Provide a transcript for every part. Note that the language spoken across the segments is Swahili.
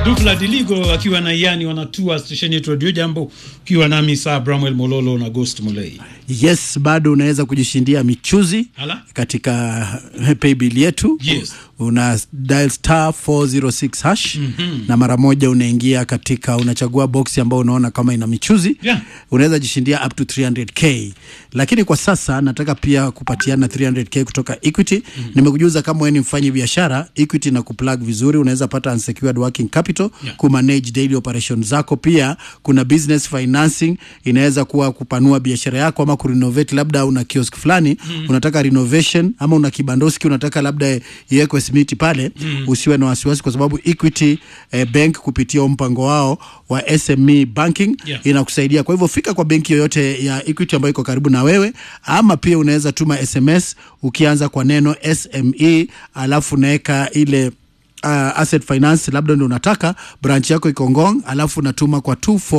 Dufla Diligo akiwa na Yani wanatua stesheni yetu Radio Jambo, ukiwa nami saa Bramwell Mololo na Ghost Mulei. Yes, bado unaweza kujishindia michuzi Hala? katika paybill yetu Yes. una dial star 406 hash na mara moja unaingia katika unachagua box ambayo unaona kama ina michuzi Yeah. unaweza jishindia up to 300k lakini kwa sasa nataka pia kupatiana 300k kutoka equity nimekujuza kama wewe ni mfanyi biashara equity na kuplug vizuri unaweza pata unsecured working capital Yeah. kumanage daily operations zako pia kuna business financing inaweza kuwa kupanua biashara yako ama kurenovate labda una kiosk fulani unataka renovation ama una kibandoski unataka labda iwekwe simiti pale usiwe na wasiwasi kwa sababu equity eh, bank kupitia huo mpango wao wa SME banking Yeah. inakusaidia kwa hivyo fika kwa benki yoyote ya equity ambayo iko karibu na wewe ama pia unaweza tuma sms ukianza kwa neno sme alafu unaweka ile uh, asset finance labda ndio unataka branch yako iko Ngong, alafu unatuma kwa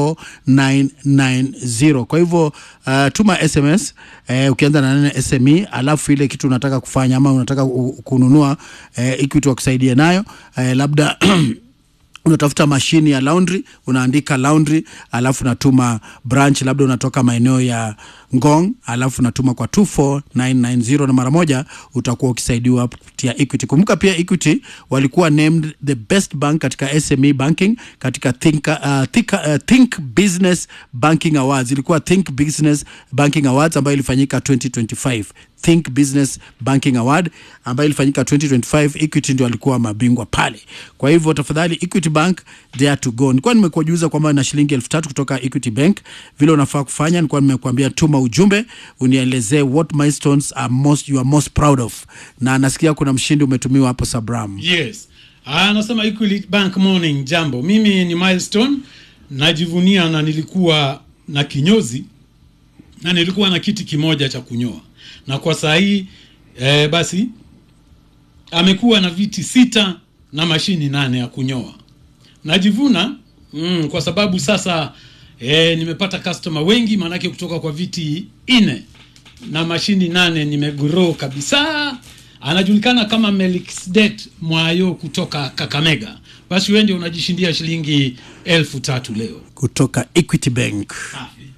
24990 kwa hivyo uh, tuma sms eh, ukianza na neno sme alafu ile kitu unataka kufanya ama unataka u- kununua eh, equity wakusaidie nayo eh, labda unatafuta mashini ya laundry unaandika laundry alafu natuma branch labda unatoka maeneo ya ngong alafu natuma kwa 24990 na mara moja utakuwa ukisaidiwa kupitia equity kumbuka pia equity walikuwa named the best bank katika sme banking katika think, uh, think, uh, think business banking awards ilikuwa think business banking awards ambayo ilifanyika 2025 think business banking award ambayo ilifanyika 2025 equity ndio alikuwa mabingwa pale kwa hivyo tafadhali equity bank there to go nilikuwa nimekujuza kwamba na shilingi elfu tatu kutoka equity bank vile unafaa kufanya nilikuwa nimekuambia tuma ujumbe unielezee what milestones are most, you are most proud of na nasikia kuna mshindi umetumiwa hapo sabram Yes. Ah, Anasema Equity Bank Morning, jambo. Mimi ni Milestone, najivunia na nilikuwa na kinyozi na nilikuwa na kiti kimoja cha kunyoa, na kwa saa hii eh, basi amekuwa na viti sita na mashini nane ya kunyoa. Najivuna mm, kwa sababu sasa eh, nimepata customer wengi, maanake kutoka kwa viti nne na mashini nane nimegrow kabisa. Anajulikana kama Melkisedek Mwayo kutoka Kakamega. Basi wewe ndio unajishindia shilingi elfu tatu leo. kutoka equity bank Safi.